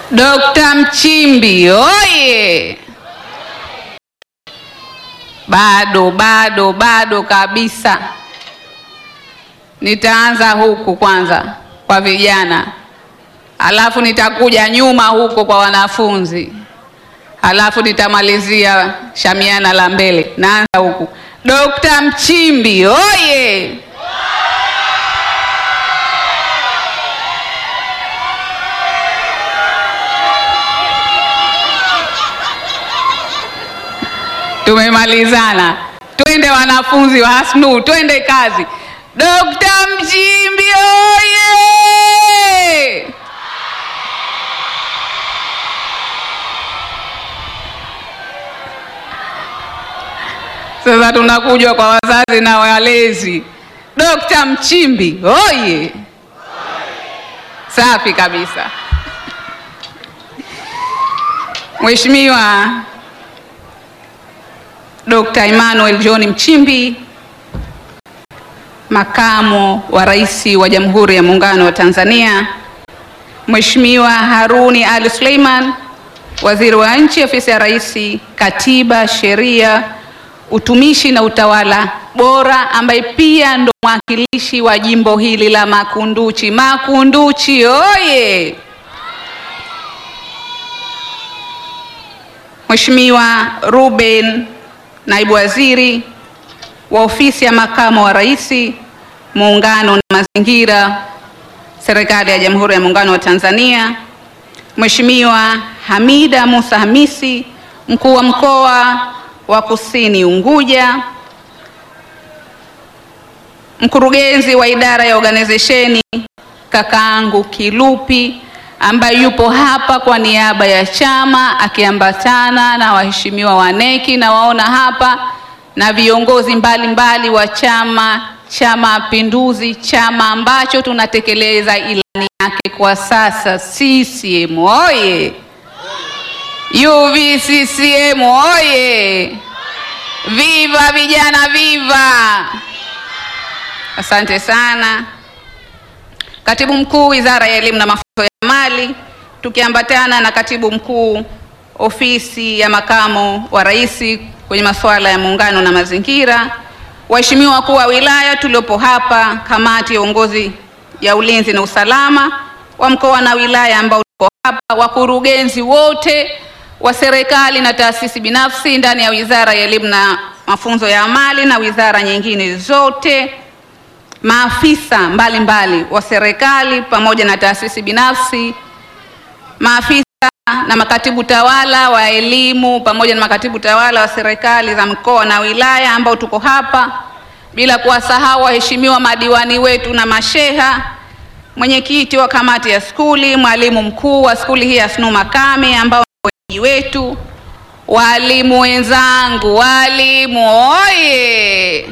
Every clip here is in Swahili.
Dokta Mchimbi oye! Bado bado bado kabisa. Nitaanza huku kwanza kwa vijana, alafu nitakuja nyuma huko kwa wanafunzi, alafu nitamalizia shamiana la mbele. Naanza huku. Dokta Mchimbi oye! Tumemalizana. Twende wanafunzi wa Hasnu, twende kazi. Dokta Mchimbi oye! Sasa tunakuja kwa wazazi na walezi. Dokta Mchimbi oye! Safi kabisa. Mheshimiwa Dr. Emmanuel John Mchimbi, Makamo wa Rais wa Jamhuri ya Muungano wa Tanzania, Mheshimiwa Haruni Ali Suleiman, Waziri wa Nchi, Ofisi ya Rais, Katiba, Sheria, Utumishi na Utawala Bora, ambaye pia ndo mwakilishi wa jimbo hili la Makunduchi. Makunduchi oye! Mheshimiwa Ruben Naibu Waziri wa Ofisi ya Makamo wa Rais, Muungano na Mazingira, Serikali ya Jamhuri ya Muungano wa Tanzania, Mheshimiwa Hamida Musa Hamisi, Mkuu wa Mkoa wa Kusini Unguja, Mkurugenzi wa Idara ya Organizesheni kakaangu Kilupi ambaye yupo hapa kwa niaba ya chama akiambatana na waheshimiwa wa neki na waona hapa na viongozi mbalimbali wa Chama cha Mapinduzi, chama ambacho tunatekeleza ilani yake kwa sasa. CCM oye! UVCCM oye! Viva vijana, viva! Asante sana. Katibu Mkuu Wizara ya Elimu na Mafunzo ya Mali, tukiambatana na Katibu Mkuu Ofisi ya Makamo wa Rais kwenye masuala ya Muungano na Mazingira, waheshimiwa wakuu wa wilaya tuliopo hapa, kamati ya uongozi ya ulinzi na usalama wa mkoa na wilaya ambao tuko hapa, wakurugenzi wote wa serikali na taasisi binafsi ndani ya Wizara ya Elimu na Mafunzo ya Amali na wizara nyingine zote maafisa mbalimbali mbali wa serikali pamoja na taasisi binafsi, maafisa na makatibu tawala wa elimu pamoja na makatibu tawala wa serikali za mkoa na wilaya ambao tuko hapa, bila kuwasahau waheshimiwa madiwani wetu na masheha, mwenyekiti wa kamati ya skuli, mwalimu mkuu wa skuli hii ya Snu Makame ambao ni wenyeji wetu, walimu wenzangu, walimu oye!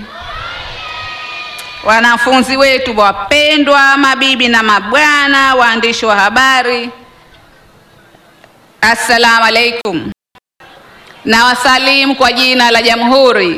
Wanafunzi wetu wapendwa, mabibi na mabwana, waandishi wa habari, assalamu alaikum. Na wasalimu kwa jina la Jamhuri.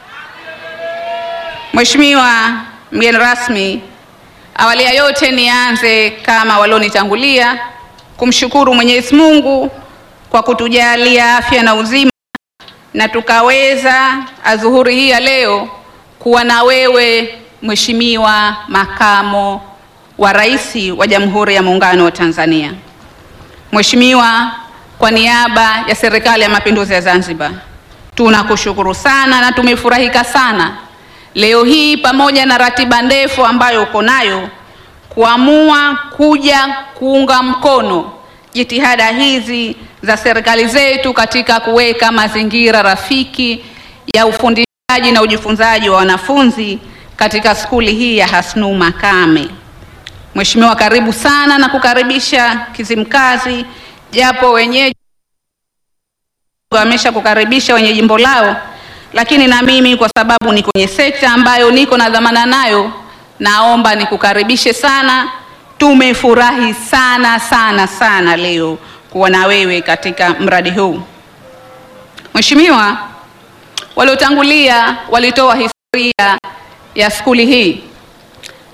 Mheshimiwa mgeni rasmi, awali ya yote nianze kama walionitangulia kumshukuru Mwenyezi Mungu kwa kutujalia afya na uzima na tukaweza adhuhuri hii ya leo kuwa na wewe Mheshimiwa Makamo wa Rais wa Jamhuri ya Muungano wa Tanzania. Mheshimiwa, kwa niaba ya Serikali ya Mapinduzi ya Zanzibar, tunakushukuru sana na tumefurahika sana leo hii pamoja na ratiba ndefu ambayo uko nayo kuamua kuja kuunga mkono jitihada hizi za serikali zetu katika kuweka mazingira rafiki ya ufundishaji na ujifunzaji wa wanafunzi katika skuli hii ya Hasnu Makame. Mheshimiwa, karibu sana na kukaribisha Kizimkazi, japo wenyeji wamesha kukaribisha wenye jimbo lao, lakini na mimi kwa sababu ni kwenye sekta ambayo niko na dhamana nayo, naomba nikukaribishe sana. Tumefurahi sana sana sana leo kuwa na wewe katika mradi huu. Mheshimiwa, waliotangulia walitoa historia ya skuli hii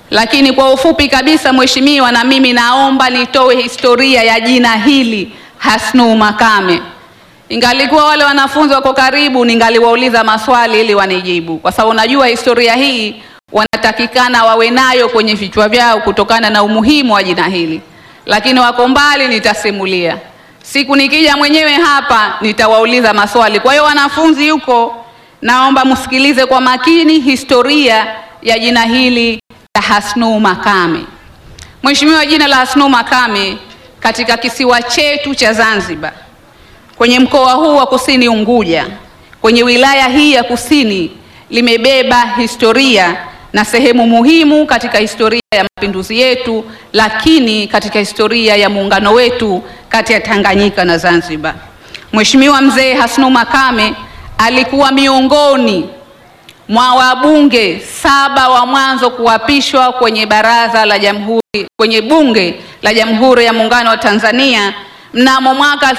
lakini kwa ufupi kabisa, mheshimiwa, na mimi naomba nitoe historia ya jina hili Hasnu Makame. Ingalikuwa wale wanafunzi wako karibu, ningaliwauliza maswali ili wanijibu, kwa sababu najua historia hii wanatakikana wawe nayo kwenye vichwa vyao kutokana na umuhimu wa jina hili, lakini wako mbali, nitasimulia siku nikija mwenyewe hapa nitawauliza maswali. Kwa hiyo wanafunzi huko, naomba msikilize kwa makini historia ya jina hili la Hasnu Makame. Mheshimiwa, jina la Hasnu Makame katika kisiwa chetu cha Zanzibar, kwenye mkoa huu wa Kusini Unguja, kwenye wilaya hii ya Kusini, limebeba historia na sehemu muhimu katika historia ya mapinduzi yetu, lakini katika historia ya muungano wetu kati ya Tanganyika na Zanzibar. Mheshimiwa Mzee Hasnu Makame alikuwa miongoni mwa wabunge saba wa mwanzo kuapishwa kwenye baraza la jamhuri, kwenye bunge la Jamhuri ya Muungano wa Tanzania mnamo mwaka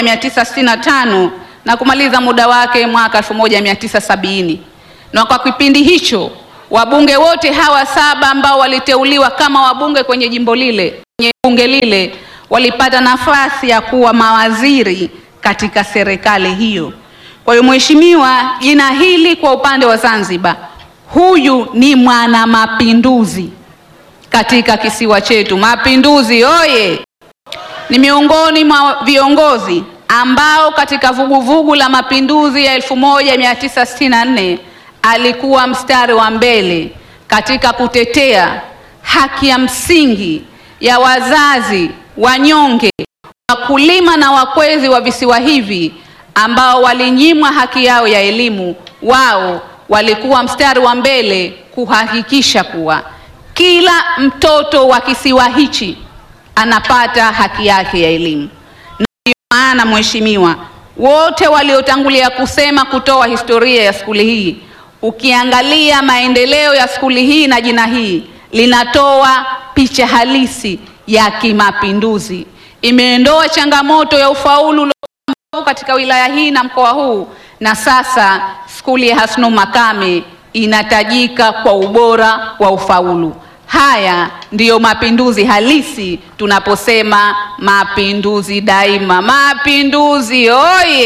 1965 na kumaliza muda wake mwaka 1970. Na kwa kipindi hicho wabunge wote hawa saba ambao waliteuliwa kama wabunge kwenye jimbo lile, kwenye bunge lile walipata nafasi ya kuwa mawaziri katika serikali hiyo. Kwa hiyo mheshimiwa, jina hili kwa upande wa Zanzibar, huyu ni mwana mapinduzi katika kisiwa chetu. Mapinduzi oye! Ni miongoni mwa viongozi ambao katika vuguvugu la mapinduzi ya 1964 alikuwa mstari wa mbele katika kutetea haki ya msingi ya wazazi wanyonge, wakulima na wakwezi wa visiwa hivi ambao walinyimwa haki yao ya elimu. Wao walikuwa mstari wa mbele kuhakikisha kuwa kila mtoto wa kisiwa hichi anapata haki yake ya elimu. Na ndio maana mheshimiwa, wote waliotangulia kusema kutoa historia ya skuli hii, ukiangalia maendeleo ya skuli hii na jina hii linatoa picha halisi ya kimapinduzi. Imeondoa changamoto ya ufaulu katika wilaya hii na mkoa huu, na sasa skuli ya Hasnu Makame inatajika kwa ubora wa ufaulu. Haya ndiyo mapinduzi halisi, tunaposema mapinduzi daima. Mapinduzi oye!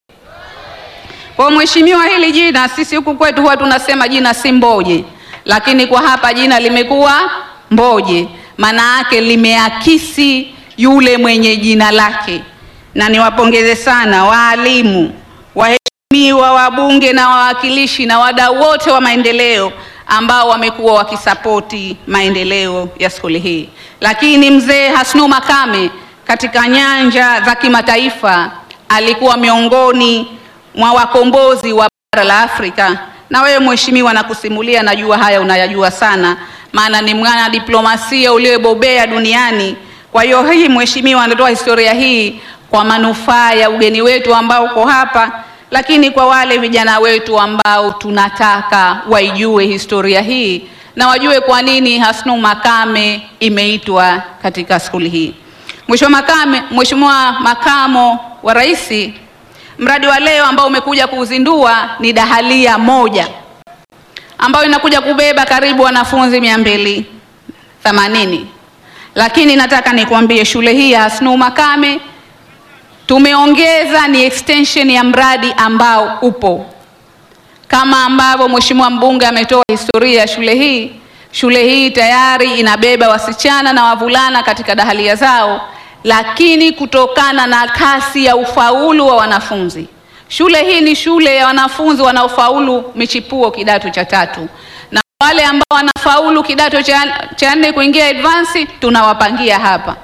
Kwa mheshimiwa, hili jina sisi huku kwetu huwa tunasema jina si Mboje, lakini kwa hapa jina limekuwa Mboje, maana yake limeakisi yule mwenye jina lake na niwapongeze sana waalimu, waheshimiwa, wabunge na wawakilishi na wadau wote wa maendeleo ambao wamekuwa wakisapoti maendeleo ya skuli hii. Lakini mzee Hasnu Makame katika nyanja za kimataifa alikuwa miongoni mwa wakombozi wa bara la Afrika, na wewe mheshimiwa, nakusimulia, najua haya unayajua sana, maana ni mwana diplomasia uliyebobea duniani. Kwa hiyo hii mheshimiwa, anatoa historia hii kwa manufaa ya ugeni wetu ambao uko hapa, lakini kwa wale vijana wetu ambao tunataka waijue historia hii na wajue kwa nini Hasnu Makame imeitwa katika skuli hii. Mheshimiwa Makame, Mheshimiwa Makamo wa Rais, mradi wa leo ambao umekuja kuuzindua ni dahalia moja ambayo inakuja kubeba karibu wanafunzi mia mbili themanini, lakini nataka nikwambie shule hii ya Hasnu Makame tumeongeza ni extension ya mradi ambao upo kama ambavyo mheshimiwa mbunge ametoa historia ya shule hii. Shule hii tayari inabeba wasichana na wavulana katika dahalia zao, lakini kutokana na kasi ya ufaulu wa wanafunzi, shule hii ni shule ya wanafunzi wanaofaulu michipuo kidato cha tatu, na wale ambao wanafaulu kidato cha nne kuingia advance tunawapangia hapa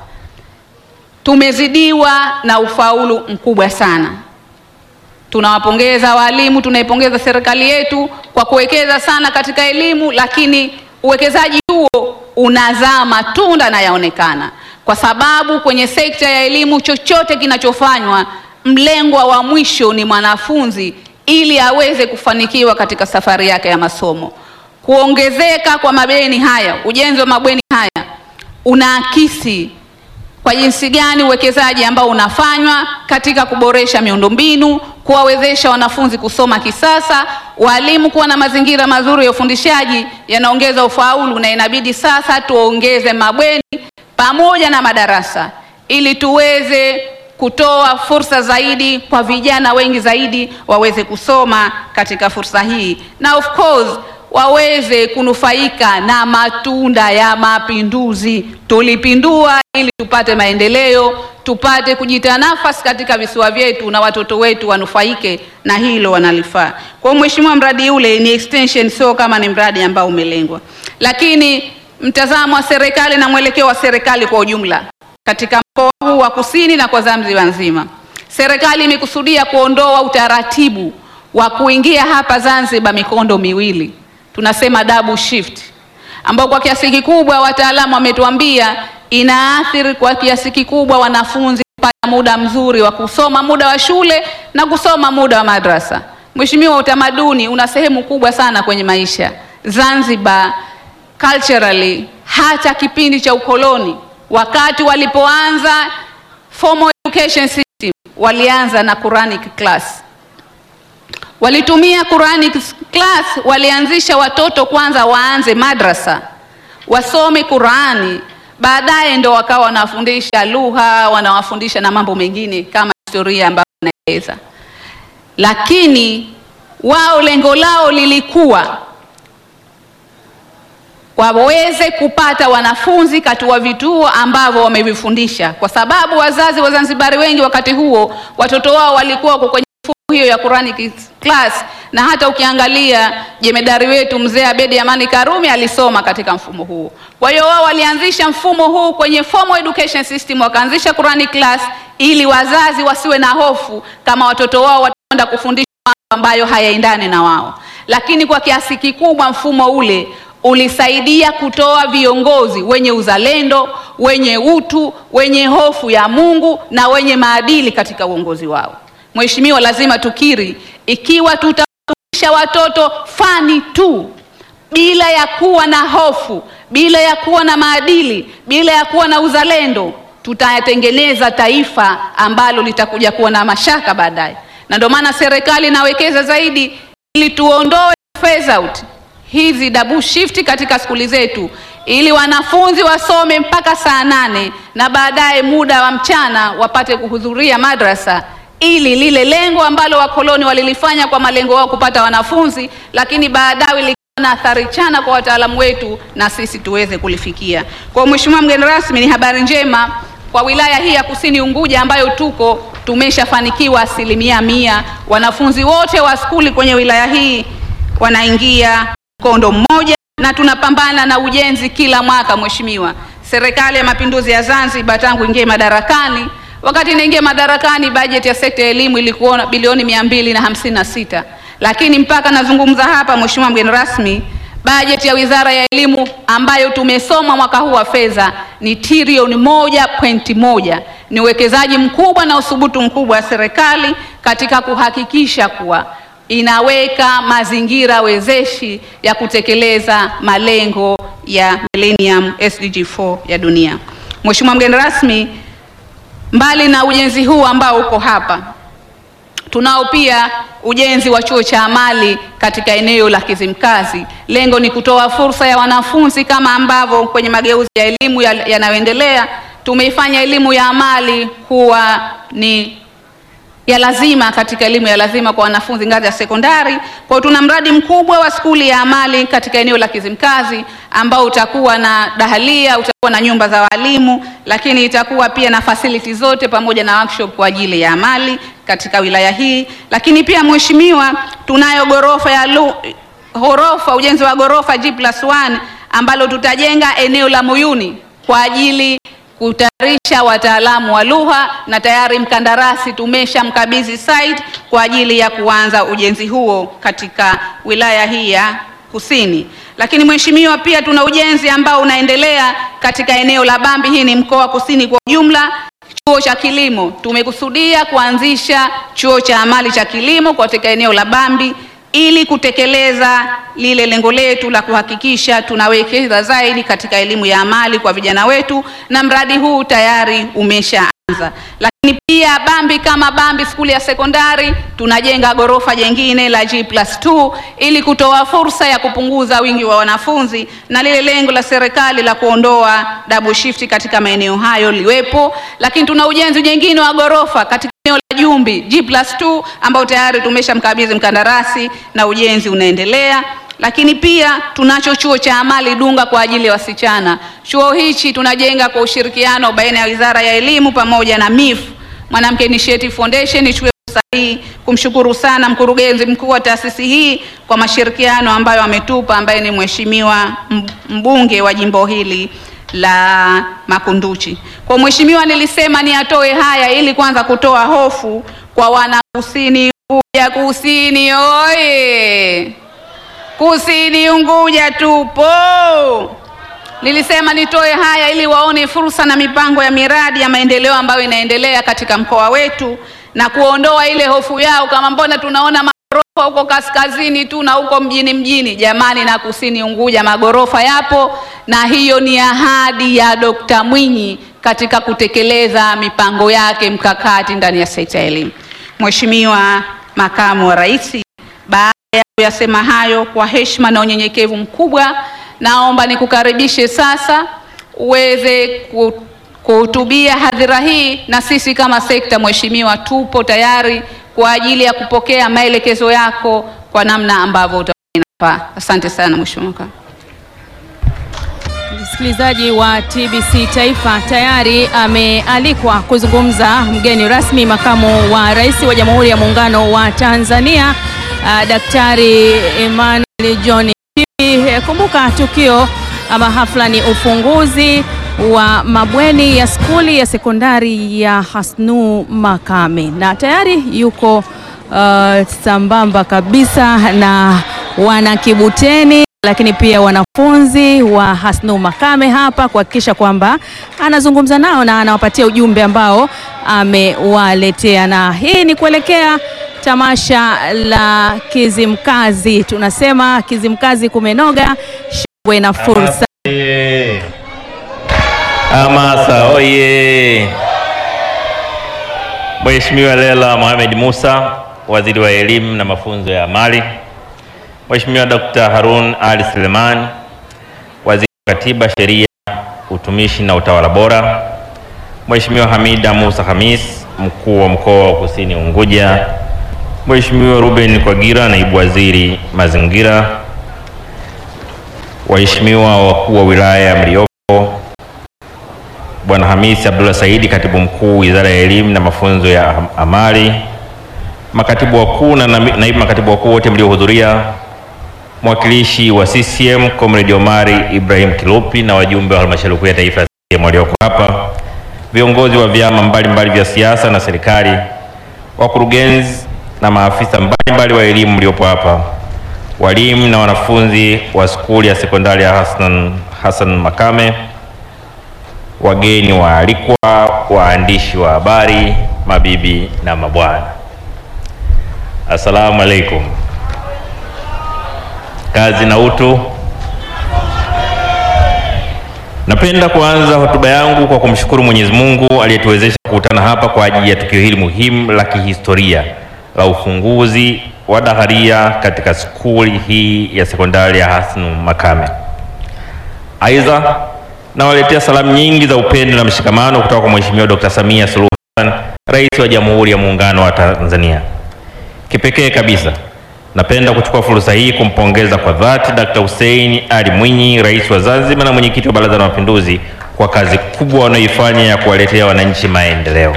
tumezidiwa na ufaulu mkubwa sana. Tunawapongeza walimu, tunaipongeza serikali yetu kwa kuwekeza sana katika elimu, lakini uwekezaji huo unazaa matunda na yaonekana, kwa sababu kwenye sekta ya elimu chochote kinachofanywa, mlengwa wa mwisho ni mwanafunzi, ili aweze kufanikiwa katika safari yake ya masomo. Kuongezeka kwa mabweni haya, ujenzi wa mabweni haya unaakisi kwa jinsi gani uwekezaji ambao unafanywa katika kuboresha miundombinu, kuwawezesha wanafunzi kusoma kisasa, walimu kuwa na mazingira mazuri ya ufundishaji yanaongeza ufaulu, na inabidi sasa tuongeze mabweni pamoja na madarasa ili tuweze kutoa fursa zaidi kwa vijana wengi zaidi waweze kusoma katika fursa hii, na of course waweze kunufaika na matunda ya mapinduzi. Tulipindua ili tupate maendeleo, tupate kujita nafasi katika visiwa vyetu na watoto wetu wanufaike na hilo wanalifaa. Kwa hiyo mheshimiwa, mradi ule ni extension, sio kama ni mradi ambao umelengwa, lakini mtazamo wa serikali na mwelekeo wa serikali kwa ujumla katika mkoa huu wa Kusini na kwa Zanzibar nzima, serikali imekusudia kuondoa utaratibu wa kuingia hapa Zanzibar mikondo miwili, tunasema double shift, ambao kwa kiasi kikubwa wataalamu wametuambia inaathiri kwa kiasi kikubwa wanafunzi kupata muda mzuri wa kusoma muda wa shule na kusoma muda wa madrasa. Mheshimiwa, utamaduni una sehemu kubwa sana kwenye maisha Zanzibar culturally, hata kipindi cha ukoloni wakati walipoanza formal education system walianza na Quranic class, walitumia Quranic class, walianzisha watoto kwanza waanze madrasa wasome Qurani, baadaye ndo wakawa wanawafundisha lugha, wanawafundisha na mambo mengine kama historia ambayo inaeleza, lakini wao lengo lao lilikuwa waweze kupata wanafunzi katika vituo ambavyo wamevifundisha, kwa sababu wazazi wa Zanzibari wengi wakati huo watoto wao walikuwa wako kwenye mifumo hiyo ya Quranic class, na hata ukiangalia jemedari wetu mzee Abedi Amani Karume alisoma katika mfumo huo. Kwa hiyo wao walianzisha mfumo huu kwenye formal education system, wakaanzisha Quranic class ili wazazi wasiwe na hofu kama watoto wao wataenda kufundishwa mambo ambayo hayaendani na wao, lakini kwa kiasi kikubwa mfumo ule ulisaidia kutoa viongozi wenye uzalendo, wenye utu, wenye hofu ya Mungu na wenye maadili katika uongozi wao. Mheshimiwa, lazima tukiri, ikiwa tutafundisha watoto fani tu bila ya kuwa na hofu, bila ya kuwa na maadili, bila ya kuwa na uzalendo, tutayatengeneza taifa ambalo litakuja kuwa na mashaka baadaye, na ndio maana serikali inawekeza zaidi ili tuondoe phase out hizi double shift katika skuli zetu ili wanafunzi wasome mpaka saa nane na baadaye muda wa mchana wapate kuhudhuria madrasa, ili lile lengo ambalo wakoloni walilifanya kwa malengo wao kupata wanafunzi, lakini baadaye likawa na athari chana kwa wataalamu wetu na sisi tuweze kulifikia. Kwa Mheshimiwa mgeni rasmi, ni habari njema kwa wilaya hii ya Kusini Unguja ambayo tuko tumeshafanikiwa asilimia mia, wanafunzi wote wa skuli kwenye wilaya hii wanaingia mkondo mmoja na tunapambana na ujenzi kila mwaka. Mheshimiwa, Serikali ya Mapinduzi ya Zanzibar tangu ingie madarakani, wakati inaingia madarakani bajeti ya sekta ya elimu ilikuwa bilioni mia mbili na hamsini na sita lakini mpaka nazungumza hapa, Mheshimiwa mgeni rasmi, bajeti ya Wizara ya Elimu ambayo tumesoma mwaka huu wa fedha ni trilioni moja pointi moja. Ni uwekezaji mkubwa na uthubutu mkubwa wa serikali katika kuhakikisha kuwa inaweka mazingira wezeshi ya kutekeleza malengo ya Millennium SDG 4 ya dunia. Mheshimiwa mgeni rasmi, mbali na ujenzi huu ambao uko hapa, tunao pia ujenzi wa chuo cha amali katika eneo la Kizimkazi. Lengo ni kutoa fursa ya wanafunzi kama ambavyo kwenye mageuzi ya elimu yanayoendelea tumeifanya elimu ya amali kuwa ni ya lazima katika elimu ya lazima kwa wanafunzi ngazi ya sekondari. Kwa hiyo tuna mradi mkubwa wa skuli ya amali katika eneo la Kizimkazi ambao utakuwa na dahalia, utakuwa na nyumba za walimu, lakini itakuwa pia na facility zote pamoja na workshop kwa ajili ya amali katika wilaya hii. Lakini pia mheshimiwa, tunayo gorofa ya lu, ghorofa ujenzi wa gorofa G+1 ambalo tutajenga eneo la Muyuni kwa ajili kutayarisha wataalamu wa lugha na tayari mkandarasi tumeshamkabidhi site kwa ajili ya kuanza ujenzi huo katika wilaya hii ya Kusini. Lakini mheshimiwa, pia tuna ujenzi ambao unaendelea katika eneo la Bambi, hii ni mkoa wa Kusini kwa ujumla. Chuo cha kilimo tumekusudia kuanzisha chuo cha amali cha kilimo katika eneo la Bambi ili kutekeleza lile lengo letu la kuhakikisha tunawekeza zaidi katika elimu ya amali kwa vijana wetu, na mradi huu tayari umeshaanza. Lakini pia Bambi kama Bambi skuli ya sekondari tunajenga ghorofa jengine la G+2 ili kutoa fursa ya kupunguza wingi wa wanafunzi na lile lengo la serikali la kuondoa double shift katika maeneo hayo liwepo. Lakini tuna ujenzi jengine wa ghorofa katika eneo la Jumbi G+2 ambao tayari tumeshamkabidhi mkandarasi na ujenzi unaendelea lakini pia tunacho chuo cha amali Dunga kwa ajili ya wasichana. Chuo hichi tunajenga kwa ushirikiano baina ya Wizara ya Elimu pamoja na MIF, Mwanamke Initiative Foundation. Nichukue fursa hii kumshukuru sana mkurugenzi mkuu wa taasisi hii kwa mashirikiano ambayo ametupa, ambaye ni Mheshimiwa mbunge wa jimbo hili la Makunduchi. Kwa mheshimiwa, nilisema ni atoe haya ili kwanza kutoa hofu kwa wana Kusini Unguja. Kusini oye! Kusini Unguja tupo. Nilisema nitoe haya ili waone fursa na mipango ya miradi ya maendeleo ambayo inaendelea katika mkoa wetu na kuondoa ile hofu yao, kama mbona tunaona magorofa huko kaskazini tu na huko mjini mjini. Jamani, na Kusini Unguja magorofa yapo, na hiyo ni ahadi ya Dokta Mwinyi katika kutekeleza mipango yake mkakati ndani ya sekta ya elimu. Mheshimiwa Makamu wa Rais, baada ya kuyasema hayo kwa heshima na unyenyekevu mkubwa, naomba nikukaribishe sasa uweze kuhutubia hadhira hii, na sisi kama sekta, mheshimiwa, tupo tayari kwa ajili ya kupokea maelekezo yako kwa namna ambavyo inafaa. Asante sana mheshimiwa. Msikilizaji wa TBC Taifa, tayari amealikwa kuzungumza mgeni rasmi, makamu wa rais wa Jamhuri ya Muungano wa Tanzania, uh, Daktari Emmanuel John Nchimbi. Kumbuka tukio ama hafla ni ufunguzi wa mabweni ya skuli ya sekondari ya Hasnu Makame, na tayari yuko uh, sambamba kabisa na wana Kibuteni lakini pia wanafunzi wa Hasnu Makame hapa kuhakikisha kwamba anazungumza nao na anawapatia ujumbe ambao amewaletea, na hii ni kuelekea tamasha la Kizimkazi. Tunasema Kizimkazi kumenoga, shangwe na fursa. Hamasa oye! Mheshimiwa Lela Mohamed Musa, waziri wa elimu na mafunzo ya amali Mheshimiwa Dr. Harun Ali Suleiman, Waziri wa Katiba, Sheria, Utumishi na Utawala Bora, Mheshimiwa Hamida Musa Hamis, Mkuu wa Mkoa wa Kusini Unguja, Mheshimiwa Ruben Kwagira, Naibu Waziri Mazingira, Waheshimiwa wakuu wa wilaya mliopo, Bwana Hamisi Abdullah Saidi, Katibu Mkuu Wizara ya Elimu na Mafunzo ya Amali, makatibu wakuu na naibu makatibu wakuu wote mliohudhuria, mwakilishi wa CCM Comrade Omari Ibrahim Kilupi na wajumbe wa halmashauri kuu ya taifa ya CCM walioko hapa, viongozi wa vyama mbalimbali vya siasa na serikali, wakurugenzi na maafisa mbalimbali wa elimu mliopo hapa, walimu na wanafunzi wa skuli ya sekondari ya Hassan, Hassan Makame, wageni waalikwa, waandishi wa habari, mabibi na mabwana, assalamu alaikum. Kazi na utu. Napenda kuanza hotuba yangu kwa kumshukuru Mwenyezi Mungu aliyetuwezesha kukutana hapa kwa ajili ya tukio hili muhimu la kihistoria la ufunguzi wa daharia katika skuli hii ya sekondari ya Hasnu Makame. Aidha, nawaletea salamu nyingi za upendo na mshikamano kutoka kwa Mheshimiwa Dr. Samia Suluhu Hassan, Rais wa Jamhuri ya Muungano wa Tanzania. Kipekee kabisa napenda kuchukua fursa hii kumpongeza kwa dhati Dkt. Hussein Ali Mwinyi, Rais wa Zanzibar na mwenyekiti wa Baraza la Mapinduzi kwa kazi kubwa wanayoifanya ya kuwaletea wananchi maendeleo.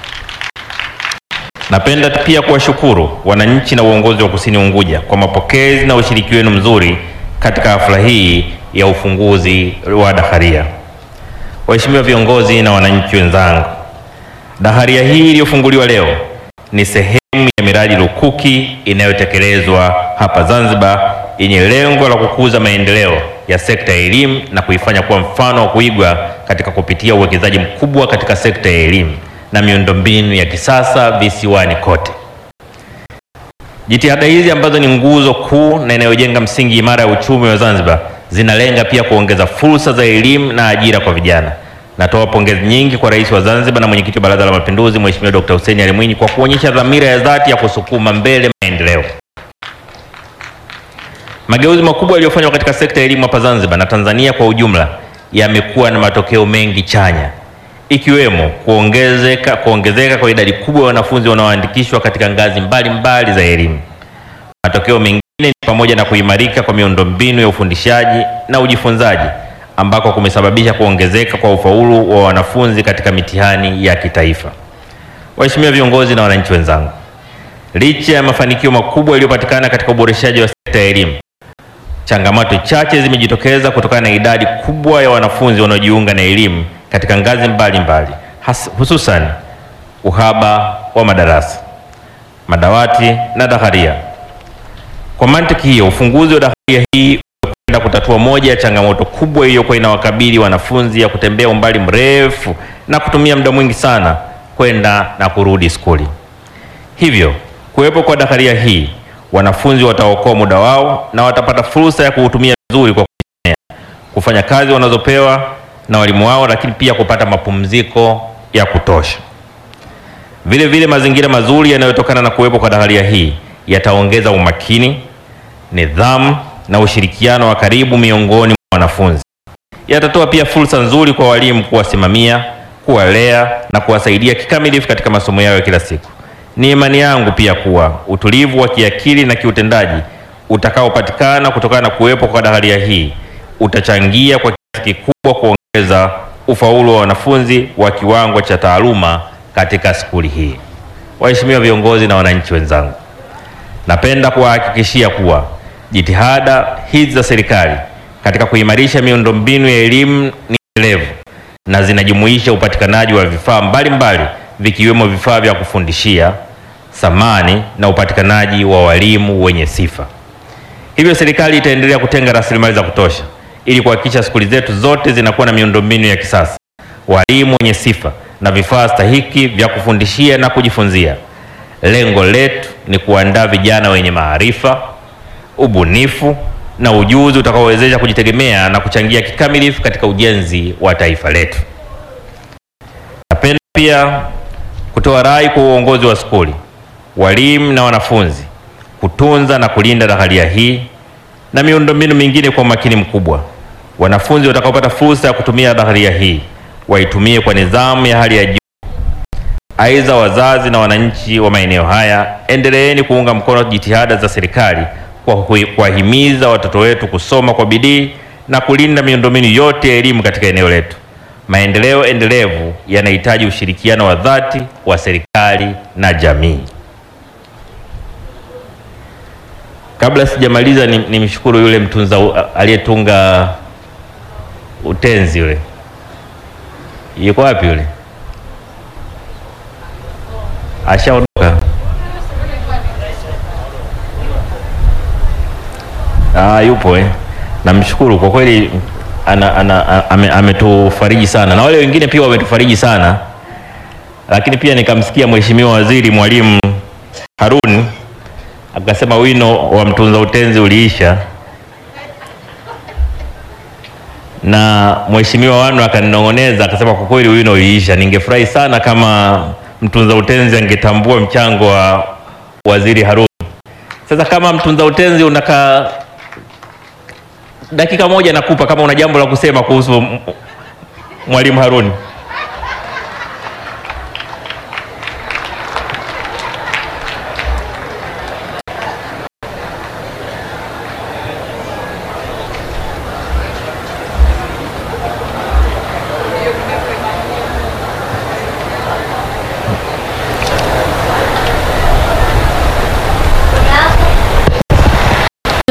Napenda pia kuwashukuru wananchi na uongozi wa Kusini Unguja kwa mapokezi na ushiriki wenu mzuri katika hafla hii ya ufunguzi wa daharia. Waheshimiwa viongozi na wananchi wenzangu, daharia hii iliyofunguliwa leo ni sehemu ya miradi lukuki inayotekelezwa hapa Zanzibar yenye lengo la kukuza maendeleo ya sekta ya elimu na kuifanya kuwa mfano wa kuigwa katika kupitia uwekezaji mkubwa katika sekta ya elimu na miundombinu ya kisasa visiwani kote. Jitihada hizi ambazo ni nguzo kuu na inayojenga msingi imara ya uchumi wa Zanzibar zinalenga pia kuongeza fursa za elimu na ajira kwa vijana, Natoa pongezi nyingi kwa Rais wa Zanzibar na Mwenyekiti wa Baraza la Mapinduzi Mheshimiwa Dr. Hussein Ali Mwinyi kwa kuonyesha dhamira ya dhati ya kusukuma mbele maendeleo. Mageuzi makubwa yaliyofanywa katika sekta ya elimu hapa Zanzibar na Tanzania kwa ujumla yamekuwa na matokeo mengi chanya ikiwemo kuongezeka, kuongezeka kwa idadi kubwa ya wanafunzi wanaoandikishwa katika ngazi mbalimbali mbali za elimu. Matokeo mengine ni pamoja na kuimarika kwa miundombinu ya ufundishaji na ujifunzaji ambako kumesababisha kuongezeka kwa ufaulu wa wanafunzi katika mitihani ya kitaifa. Waheshimiwa viongozi na wananchi wenzangu, licha ya mafanikio makubwa yaliyopatikana katika uboreshaji wa sekta ya elimu, changamoto chache zimejitokeza kutokana na idadi kubwa ya wanafunzi wanaojiunga na elimu katika ngazi mbalimbali mbali, hususan uhaba wa madarasa, madawati na daharia. Kwa mantiki hiyo, ufunguzi wa daharia hii umekwenda kutatua moja ya changamoto kubwa iliyokuwa inawakabili wanafunzi ya kutembea umbali mrefu na kutumia muda mwingi sana kwenda na kurudi skuli. Hivyo, kuwepo kwa daharia hii, wanafunzi wataokoa muda wao na watapata fursa ya kuutumia vizuri kwa kujisomea, kufanya kazi wanazopewa na walimu wao, lakini pia kupata mapumziko ya kutosha. Vile vile, mazingira mazuri yanayotokana na kuwepo kwa daharia hii yataongeza umakini, nidhamu na ushirikiano wa karibu miongoni mwa wanafunzi. Yatatoa pia fursa nzuri kwa walimu kuwasimamia, kuwalea na kuwasaidia kikamilifu katika masomo yao ya kila siku. Ni imani yangu pia kuwa utulivu wa kiakili na kiutendaji utakaopatikana kutokana na kuwepo kwa daharia hii utachangia kwa kiasi kikubwa kuongeza ufaulu wa wanafunzi wa kiwango cha taaluma katika skuli hii. Waheshimiwa viongozi na wananchi wenzangu, napenda kuwahakikishia kuwa jitihada hizi za serikali katika kuimarisha miundombinu ya elimu ni endelevu na zinajumuisha upatikanaji wa vifaa mbalimbali vikiwemo vifaa vya kufundishia, samani na upatikanaji wa walimu wenye sifa. Hivyo serikali itaendelea kutenga rasilimali za kutosha ili kuhakikisha skuli zetu zote zinakuwa na miundombinu ya kisasa, walimu wenye sifa na vifaa stahiki vya kufundishia na kujifunzia. Lengo letu ni kuandaa vijana wenye maarifa, ubunifu na ujuzi utakaowezesha kujitegemea na kuchangia kikamilifu katika ujenzi wa taifa letu. Napenda pia kutoa rai kwa uongozi wa skuli, walimu na wanafunzi kutunza na kulinda daharia hii na miundombinu mingine kwa umakini mkubwa. Wanafunzi watakaopata fursa ya kutumia daharia hii waitumie kwa nidhamu ya hali ya juu. Aidha, wazazi na wananchi wa maeneo haya, endeleeni kuunga mkono jitihada za serikali kwa kuwahimiza watoto wetu kusoma kwa bidii na kulinda miundombinu yote ya elimu katika eneo letu. Maendeleo endelevu yanahitaji ushirikiano wa dhati wa serikali na jamii. Kabla sijamaliza, nimshukuru ni yule mtunza aliyetunga utenzi yule, yuko wapi yule? Ashaondoka. Ah, yupo eh. Namshukuru kwa kweli ana, ana, ame, ametufariji sana na wale wengine pia wametufariji sana, lakini pia nikamsikia Mheshimiwa Waziri Mwalimu Harun akasema wino wa mtunza utenzi uliisha, na Mheshimiwa Wanu akaninong'oneza akasema kwa kweli wino uliisha. Ningefurahi sana kama mtunza utenzi angetambua mchango wa Waziri Harun. Sasa kama mtunza utenzi unaka dakika moja nakupa, kama una jambo la kusema kuhusu Mwalimu Harun.